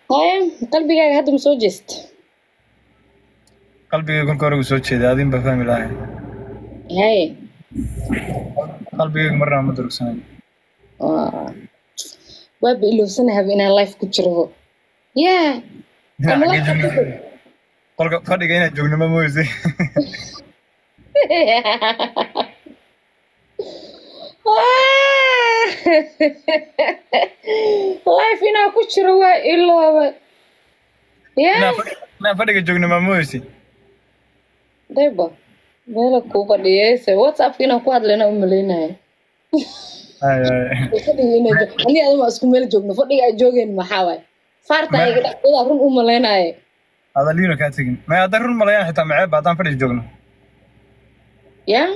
haya qalbigaaga hadda ma soo jeest qalbigay kolka hore uu soo jeeday adin baa fahmi lahay haye qalbigayga marna ma durugsanay waa- waaba ilowsanahaba inaan life ku jiro yaa Dhinaca Ama xaggee life ku joogna jiro. qolka fadhiga inaad joogno ma moyse life inaan ku jiro waa ilooba yaa inaan fadhiga joogno ma moyse dayba meela kuu fadhiyeyse whatsappka inaan ku hadlayna u malaynaya Ay, ay. fadhiga inaa joog ani adama isku meel joogno fadhiga ay joogeen maxaa waay faarta iga dhexdooda run u malaynaya adaliino kaa tegin may haddaan run malayaan xitaa maceeba haddaan fadhiga joogno yaa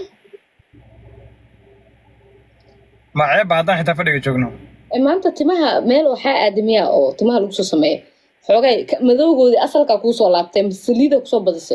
maceeba haddaan xitaa fadhiga joogno E, maanta timaha meel waxaa aadamiya oo timaha lagu soo sameeya xoogay ka- madowgoodii asalkaa kuusoo laabtay ama saliida kusoo badisay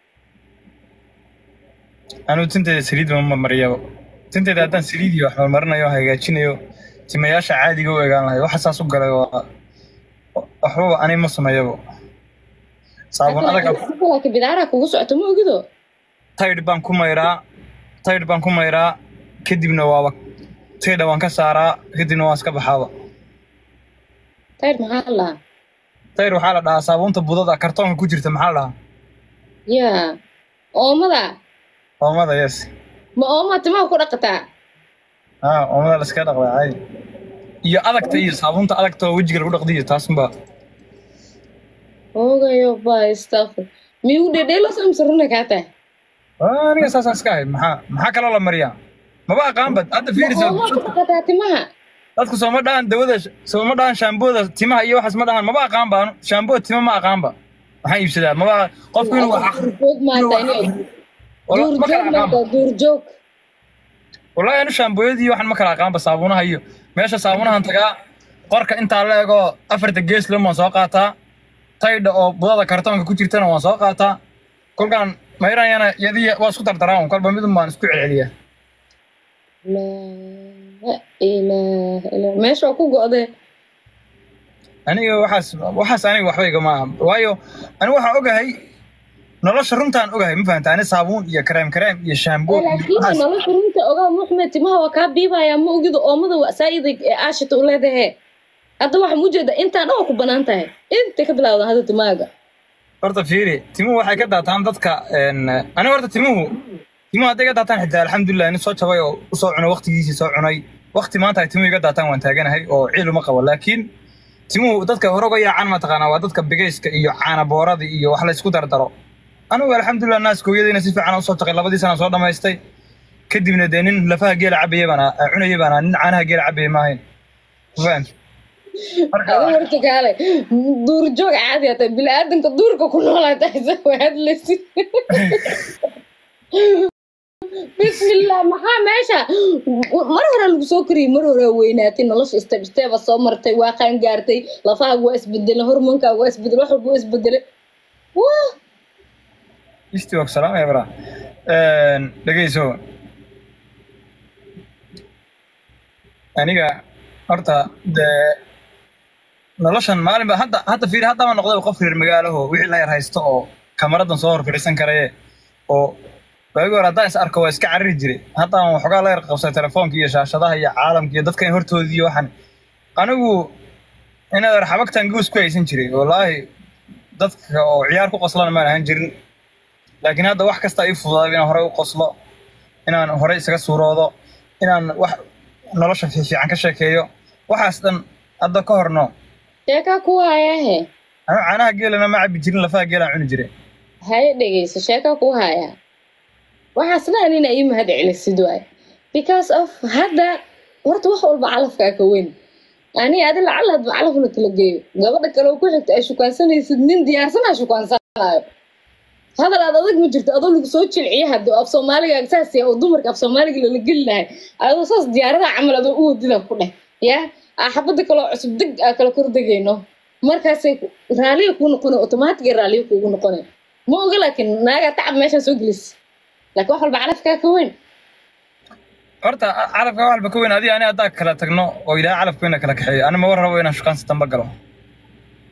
anigu tinteeda saliid ma mariyaba tinteeda haddaan saliid iyo wax marmarinayo hagaajinayo timayaasha caadiga u egaan lahay waxa saas u galay waa waxbaba ani ma sameeyabo saabun adag laakiin bidaaraa kugu socoto ma ogido taydh baan ku mayraa taydh baan ku mayraa kadibna waaba taydha waan ka saaraa kadibna waan iska baxaaba tayr maxaa la lahaa taydh waxaa la dhahaa saabuunta budada kartoonka ku jirta maxaa la dhahaa yaa oomada oomada yes ma oomaa timaha ku dhaqataa ah oomada la iska dhaqdaa caadi iyo adagta iyo saabuunta adagta oo wejiga lagu dhaqdiyo taasunba ogayo baa istafur miyuu dhedheelos amse runa kaa tahay Ah, aniga saasaan iska ahay maxaa maxaa kaloo la mariyaa maba aqaanba hadda fiirisa oomaa ku dhaqataa timaha dadku sooma dhahan dawada sooma dhahan shaambooda timaha iyo waxaas ma dhahan maba aqaanba anu shaambooda tima ma aqaanba waxaan iibsadaa maba qofku inuu wax duurjoog maanta ini Wala- ma kala duurjoog aqaanba maanta duurjoog wallahi anu shaambooyadii waxaan ma kala aqaanba saabuunaha iyo meesha saabuunahan tagaa qorka intaa la ego afarta gees lem waan soo qaataa taydha oo budada kartoonka ku jirtana waan soo qaataa kolkaan mayrayana yadii waa isku dardaraan kolba midun baan isku celceliyaa laa ilaaha illa meesha waa ku go'dee aniga waxaas waxaas aniga waxba igama aha waayo aniga waxaan ogahay nolosha runtaan ogahay ma fahanta ani saabuun iyo kareem kareem iyo shaamboo iyo laakiin waxaas nolosha runta ogaa muxmed timaha waa kaa biibaya ma ogido oomada waa saa'ida ee aashita u leedahe hadda waxaan ujeedaa intaan dhan waa ku banaan tahay intay ka bilawdan hadda timaaga horta fiiri timuhu waxay ka daataan dadka een, aniga horta timuhu timuhu hadday ka daataan xitaa alxamdulilah nin soo jabay oo usoo cunay waqtigiisii soo cunay waqti maanta ay timuhu iga daataan waan taaganahay oo ciil uma qabo laakiin timuhu dadka hore uga yaacaan mataqaanaa waa dadka bigayska iyo caana boorada iyo wax laysku dardaro anigu alxamdulilah naaskooyadayna si fiican usoo taqay labadii sana soo dhammaystay kadibna dee nin lafaha geela cabaya baan ah- cunaya baan ah, nin caanaha geela cabaya maahayn Ma fahamtid? marka adi horta kaale duurjoog caadi ata bini-aadanka duurka ku noolaa tahay waa hadlaysid bismillah maxaa meesha mar hore lagu soo kariyey mar hore waa weynaatay nolosha step stepa soo martay waa qaan gaartay lafahaaga waa isbedelay hormoonkaaga waa isbedelay wax walba waa isbedelay wah isti waa ku salaamaya bara dhegeyso aniga horta dee noloshan maalin ba hadda hadda fiiri hadda ma noqday qof reer magaalaho wixii la yar haysto oo kamaradan soo hor fadhiisan karaye oo waagi hore haddaan is arko waa iska cariri jiray hadda aan waxoogaa la yar qabsay telefoonka iyo shaashadaha iyo caalamka iyo dadkan hortoodii iyo waxan anigu inaad yar xabagtan guus ku haysan jiray wallaahi dadka oo ciyaar ku qoslana maan ahaan jirin laakiin hadda wax kasta ii fududaaday inaan horey u qoslo inaan horey isaga suuroodo inaan wax nolosha fiican ka sheekeeyo waxaas dhan hadda ka horno sheekaa ku hayahe anu caanaha geelana ma cabi jirin lafaha geelaan cuni jiray haye dhegeyso sheekaa ku haya waxaasna anina ii mahad celisid waay because of hadda horta wax walba calafkaa ka weyn ani adi lacala hadba calafna kala geeyo gabadha kale oo ku xigta ay shukaansanaysid nin diyaarsanaa shukaansanayo hadal aad adag ma jirto adoo lagu soo jilciya hadda oo af soomaaliga saas ya oo dumarka af soomaaliga lala geli lahay adoo saas diyaaradaha camal adoo u wadida ku dheh ya aa xabada kaloo cusub deg aa kala kordegayno markaasay ku- raaliya kuu noqone automatic ee raaliya kuugu noqone ma oga laakiin naagaa tacab meeshaa soo gelis laakiin wax walba calafkaa ka weyn horta calafka wax walba ka weyn adiga ani haddaa kala tagno oo ilaahay calafkeenna kala kaxeeyo ani ma war rabo inaan shukaan sitanba galo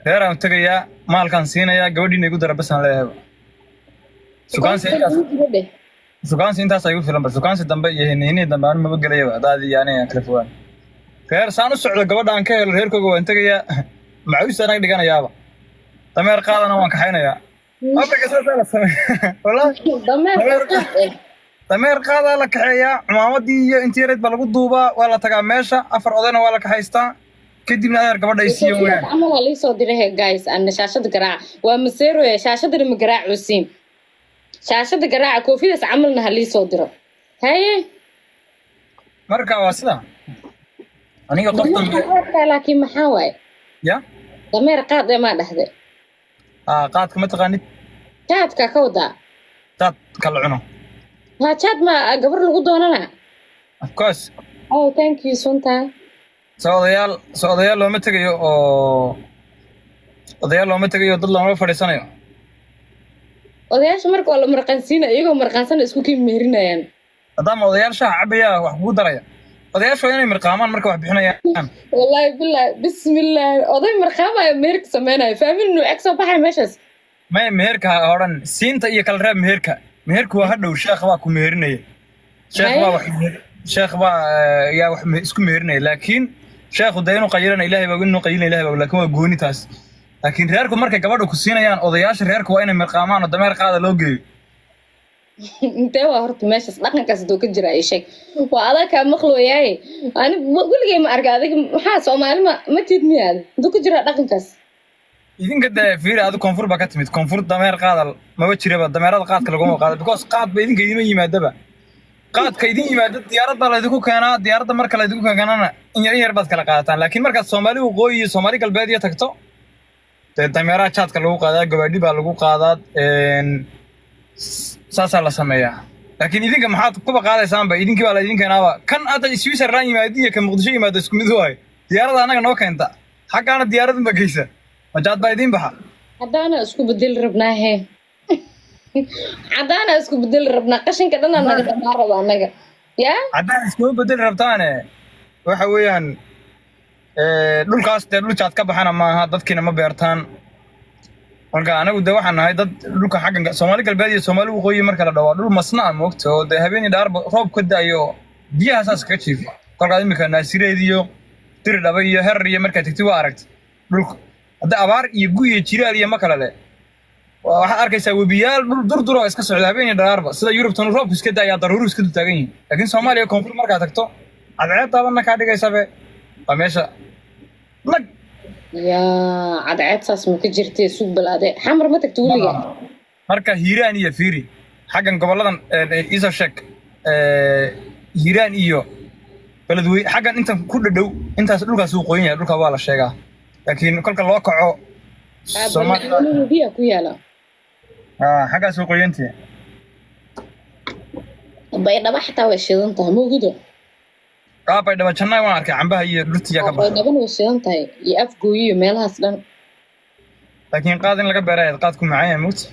reeraan tegayaa maalkaan siinayaa gabadhiina igu dara basaan leeyahayba sukaansi intaas dheh sukaansi intaas igu filan ba sukaansi dambe iyo hinihinii dambe anu maba gelayaba adaadi iyo aniga aan kala fogaan reer saan u socdo gabadha aan ka helo reerkooga waan tegayaa macawiista anaga dhiganayaaba dameer qaadana waan kaxaynayaa afrika saasaa la sameeya wallaahi dameerka qaad eh dameer qaadaa la kaxeeyaa cumaamadii iyo intii yareed baa lagu duubaa waa la tagaa meesha afar odayna waa la kaxaystaa kadibna adeer gabadha ay siiyan weyaan camal aa liisoo diray he guys ana shaashada garaaca waa maseeroya shaashadana ma garaacosiin shaashada garaaca koofidaas camalna ha liisoo diro haye marka waa sida aniga qof dambe dameerka laakiin maxaa waaye ya dameer qaad ee maa dhahde aa qaadka ma taqaanid jaadka ka wadaa daad kala cuno waa jaad ma gabar lagu doonana of course oh thank you sunta so odayaal so odayaal looma tegayo oo odayaal looma tegayo dad looma fadhiisanayo odayaasha marka waa la marqansiina iyagoo marqaansana isku kii meerinayaan maadaama odayaal shaha cabaya wax kugu daraya odayaashu waa inay mirqaamaan marka wax bixinayaan wallaahi bilaahi bismillaahi oday marqaamaya meerka sameynaya faamin nuuceg soo baxay meeshaas may meherka ha odhan siinta iyo kala reeb meherka meherku waa hadhow sheekh baa ku meherinaya sheekh baa wax meher- sheekh baa eh, yaa wax me- isku meherinaya laakiin sheekhu dee inuu qayilana ilahay baa inuu qayilana ilahay baa laakiin waa gooni taas laakiin reerku markay gabadha ku siinayaan odayaasha reerku waa inay mirqaamaan oo dameer qaada loo geeyo intee waa horta meeshaas dhaqankaas doo ka jira ay sheeg waa adag kaa maqlooyaaye ani w- weligay ma arka adiga maxaa soomaali ma ma tiid miyaad duu ka jira dhaqankaas idinka dee fiiri adu koonfur baa ka timid koonfur dameer qaada maba jiraba dameerada qaadka laguma qaada because qaad ba idinka idima yimaadaba qaadka idin yimaada diyaarad baa laydinku keenaa diyaaradda marka laydinku keenana in yar in yar baad kala qaadataan laakiin markaad soomaali waqooyi iyo soomaali galbeed iyo tagto dee dameeraha jaadka lagu qaadaa gabaadhi baa lagu qaadaa een, s- saasaa la sameeyaa laakiin idinka maxaad kuba qaadaysaanba idinkii baa laydin keenaaba kan hadda switzerland yimaadi iyo kan muqdisho yimaado isku mid waayo diyaaradda annaga noo keenta xaggaana diyaaradun ba geysa majaad baa idiin baxa haddaana isku bedeli rabnaa he haddaana isku bedeli rabnaa qashinka dhanaa naga dhamaa raba annaga yaa haddaan iskuma bedeli rabtaane waxa weeyaan eh, dhulkaas dee dhul jaad ka baxana maaha dadkiina ma beertaan marka anagu dee waxaan nahay dad dhulka xaggan soomaali galbeed iyo soomaali waqooyi marka la dhawaa dhul masna ah moogta oo dee habeenii dhaarba roob ka da'ayo biyaha saas kaga jiifa kolkaad imika naasireed iyo diri dhaba iyo herar iyo markaad tegti waa aragti dhulka hadda abaar iyo gu iyo jiraal iyo ma kale le Waa- waxaad arkaysaa webiyaal dhul durdur oo iska socda habeenii dharaarba sida yurubtan roobku iska da'ayaa daruuru iska dul taagan yihin laakiin soomaaliya koonfur markaad tagto cadceed daabanna kaa dhigaysabe waa meesha nag yaa cadceed saas ma ka jirtee sug balaade xamar ma tagta weliga marka hiiraan iyo fiiri xaggan goboladan isa sheeg hiiraan iyo beledwey xaggan intan ku dhadhow intaas dhulkaas uu qoyan yahay dhulka waa la sheegaa laakiin kolka loo kaco Soomaaliya biya ku yaala ah, xaggaas uu qoyantihi baydhaba xataa way shidan tahay mawgido qaabay dhaba jannaa waan arkay cambaha iyo dhurtiya ka baxa baydhabana way shidan tahay iyo afgooyi iyo meelahaas dhan laakiin qaad in laga beerayo qaadku macaan yahay mugta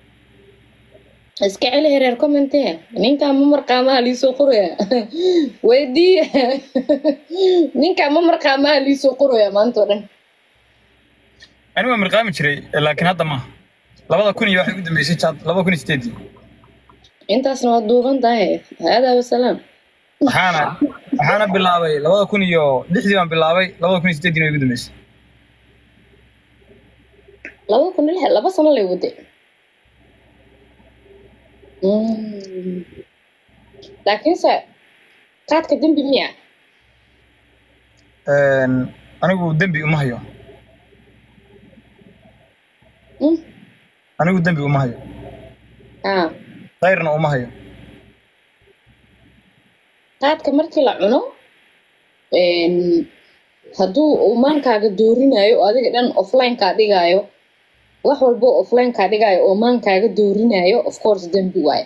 iska celi hereer commente ninkaa ma marqaamaha liisoo qoraya weydiiya ninkaa ma marqaamaha liisoo qoraya maanta oo dhan ani waa mirqaami jiray laakiin hadda maaha labada kun iyo waxay ugu dambeysay jaad labada kun iyo sideedii intaasna waa duuban tahay haadaa wasalaam waxaana waxaana bilaabay labada kun iyo lixdii baan bilaabay labada kun iyo sideeddiina way ugu dambeysay laba kun iyo lix laba sano lay waday Mm. laakiinse qaadka dembi miya Een, anigu dembi uma hayo Mm. anigu dembi uma hayo ah khayrna uma hayo qaadka markii la cuno een, hadduu uu maankaaga doorinayo oo adiga dhan offline-kaa dhigaayo wax walbo offline-kaa dhigaayo oo maankaaga doorinayo of course dembi waaye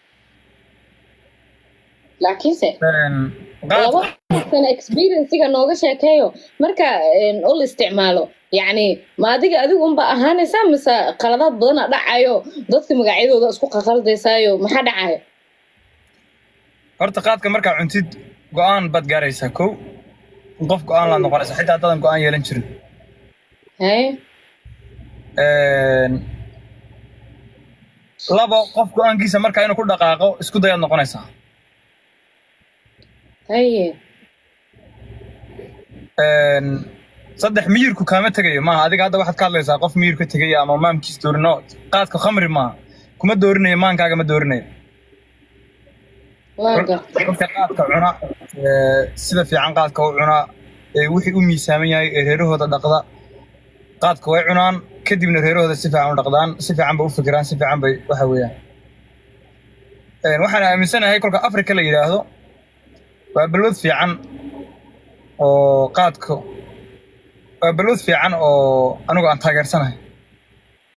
laakiinse Een, laba qaadka sana experiencega nooga sheekeeyo marka een, oo la isticmaalo yacni ma adiga adigu unba ahaanaysaa mise qaladaad badana dhacayo dadka magacyadooda isku qaqaldaysaayo maxaa dhacayo horta qaadka markaa cuntid go-aan baad gaaraysaa kow qof go-aan laad noqonaysaa xitaa haddadan go-aan yeelan jirin haye Een, labo qof go-aankiisa markaa inuu ku dhaqaaqo isku dayaad noqonaysaa haye Een, saddex miyirku kaama tegayo maaha adiga hadda waxaad ka hadlaysaa qof miyir ka tegaya ama maamkiis doorino qaadka khamri maaha kuma doorinayo maankaaga ma doorinayo waa gartay dadka qaadka cuna ee, sida fiican qaadka u cunaa ee wixii u miisaaman yahay ee reerahooda dhaqda qaadka way cunaan kadibna reerahooda si fiican u dhaqdaan si fiican bay u fikiraan si fiican bay waxa weeyaan Een, waxaan aaminsanahay kolka afrika la yidhaahdo waa balwad fiican oo qaadka waa balwad fiican oo anigu aan taageersanahay